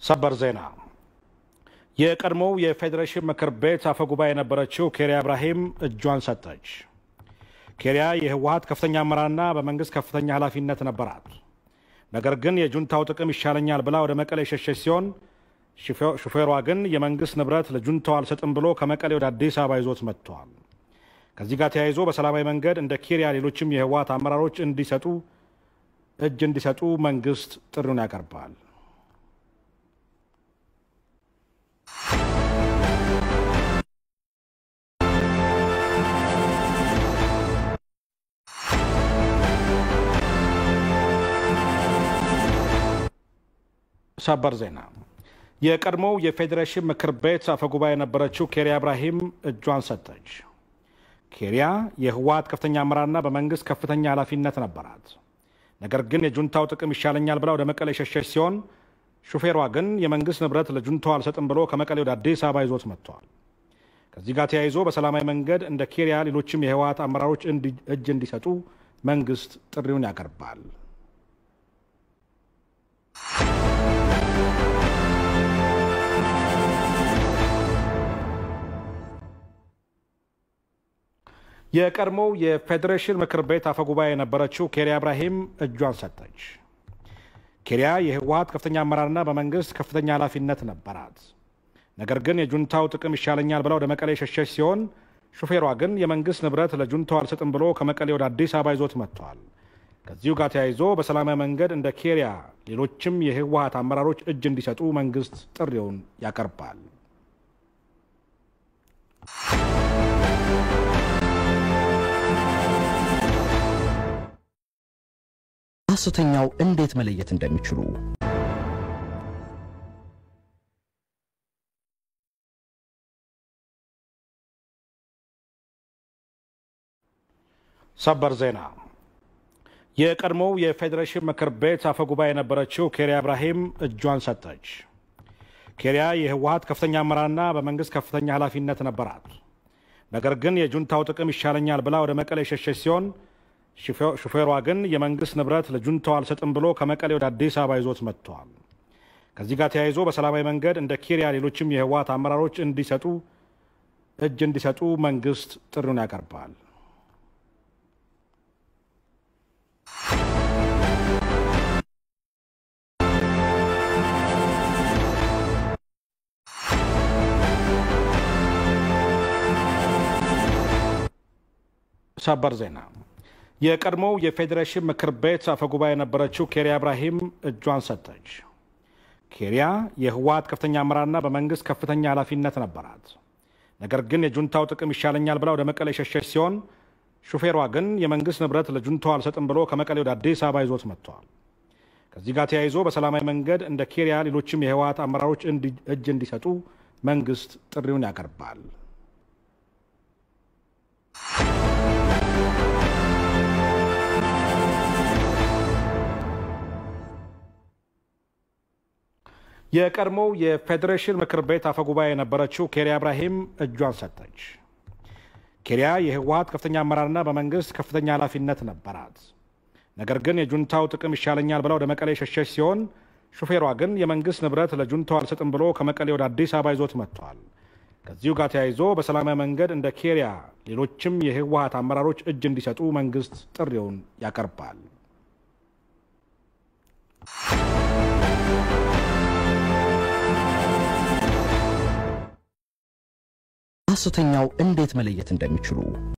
ሰበር ዜና የቀድሞው የፌዴሬሽን ምክር ቤት አፈ ጉባኤ የነበረችው ኬሪያ ኢብራሂም እጇን ሰጠች። ኬሪያ የህወሀት ከፍተኛ አመራርና በመንግስት ከፍተኛ ኃላፊነት ነበራት። ነገር ግን የጁንታው ጥቅም ይሻለኛል ብላ ወደ መቀሌ የሸሸች ሲሆን ሹፌሯ ግን የመንግስት ንብረት ለጁንታው አልሰጥም ብሎ ከመቀሌ ወደ አዲስ አበባ ይዞት መጥቷል። ከዚህ ጋር ተያይዞ በሰላማዊ መንገድ እንደ ኬሪያ ሌሎችም የህወሀት አመራሮች እንዲሰጡ እጅ እንዲሰጡ መንግስት ጥሪውን ያቀርባል። ሰበር ዜና የቀድሞው የፌዴሬሽን ምክር ቤት አፈጉባኤ የነበረችው ኬሪያ ኢብራሂም እጇን ሰጠች። ኬሪያ የህወሀት ከፍተኛ አመራርና በመንግስት ከፍተኛ ኃላፊነት ነበራት። ነገር ግን የጁንታው ጥቅም ይሻለኛል ብላ ወደ መቀሌ የሸሸች ሲሆን ሹፌሯ ግን የመንግስት ንብረት ለጁንታው አልሰጥም ብሎ ከመቀሌ ወደ አዲስ አበባ ይዞት መጥቷል። ከዚህ ጋር ተያይዞ በሰላማዊ መንገድ እንደ ኬሪያ ሌሎችም የህወሀት አመራሮች እጅ እንዲሰጡ መንግስት ጥሪውን ያቀርባል። የቀድሞው የፌዴሬሽን ምክር ቤት አፈጉባኤ የነበረችው ኬሪያ ኢብራሂም እጇን ሰጠች። ኬሪያ የህወሀት ከፍተኛ አመራርና በመንግስት ከፍተኛ ኃላፊነት ነበራት። ነገር ግን የጁንታው ጥቅም ይሻለኛል ብላ ወደ መቀሌ የሸሸች ሲሆን ሹፌሯ ግን የመንግስት ንብረት ለጁንታው አልሰጥም ብሎ ከመቀሌ ወደ አዲስ አበባ ይዞት መጥቷል። ከዚሁ ጋር ተያይዞ በሰላማዊ መንገድ እንደ ኬሪያ ሌሎችም የህወሀት አመራሮች እጅ እንዲሰጡ መንግስት ጥሪውን ያቀርባል። ሐሰተኛው እንዴት መለየት እንደሚችሉ ሰበር ዜና የቀድሞው የፌዴሬሽን ምክር ቤት አፈጉባኤ የነበረችው ኬሪያ ኢብራሂም እጇን ሰጠች። ኬሪያ የህወሀት ከፍተኛ አመራርና በመንግስት ከፍተኛ ኃላፊነት ነበራት። ነገር ግን የጁንታው ጥቅም ይሻለኛል ብላ ወደ መቀሌ የሸሸች ሲሆን ሹፌሯ ግን የመንግስት ንብረት ለጁንታው አልሰጥም ብሎ ከመቀሌ ወደ አዲስ አበባ ይዞት መጥቷል። ከዚህ ጋር ተያይዞ በሰላማዊ መንገድ እንደ ኬሪያ ሌሎችም የህወሀት አመራሮች እንዲሰጡ እጅ እንዲሰጡ መንግስት ጥሪውን ያቀርባል። ሰበር ዜና የቀድሞው የፌዴሬሽን ምክር ቤት አፈጉባኤ የነበረችው ኬሪያ ኢብራሂም እጇን ሰጠች። ኬሪያ የህወሀት ከፍተኛ አመራርና በመንግስት ከፍተኛ ኃላፊነት ነበራት። ነገር ግን የጁንታው ጥቅም ይሻለኛል ብላ ወደ መቀሌ የሸሸች ሲሆን ሹፌሯ ግን የመንግስት ንብረት ለጁንታው አልሰጥም ብሎ ከመቀሌ ወደ አዲስ አበባ ይዞት መጥቷል። ከዚህ ጋር ተያይዞ በሰላማዊ መንገድ እንደ ኬሪያ ሌሎችም የህወሀት አመራሮች እጅ እንዲሰጡ መንግስት ጥሪውን ያቀርባል። የቀድሞው የፌዴሬሽን ምክር ቤት አፈጉባኤ የነበረችው ኬሪያ ኢብራሂም እጇን ሰጠች። ኬሪያ የህወሀት ከፍተኛ አመራርና በመንግስት ከፍተኛ ኃላፊነት ነበራት። ነገር ግን የጁንታው ጥቅም ይሻለኛል ብላ ወደ መቀሌ የሸሸች ሲሆን ሹፌሯ ግን የመንግስት ንብረት ለጁንታው አልሰጥም ብሎ ከመቀሌ ወደ አዲስ አበባ ይዞት መጥቷል። ከዚሁ ጋር ተያይዞ በሰላማዊ መንገድ እንደ ኬሪያ ሌሎችም የህወሀት አመራሮች እጅ እንዲሰጡ መንግስት ጥሪውን ያቀርባል። ሐሰተኛው እንዴት መለየት እንደሚችሉ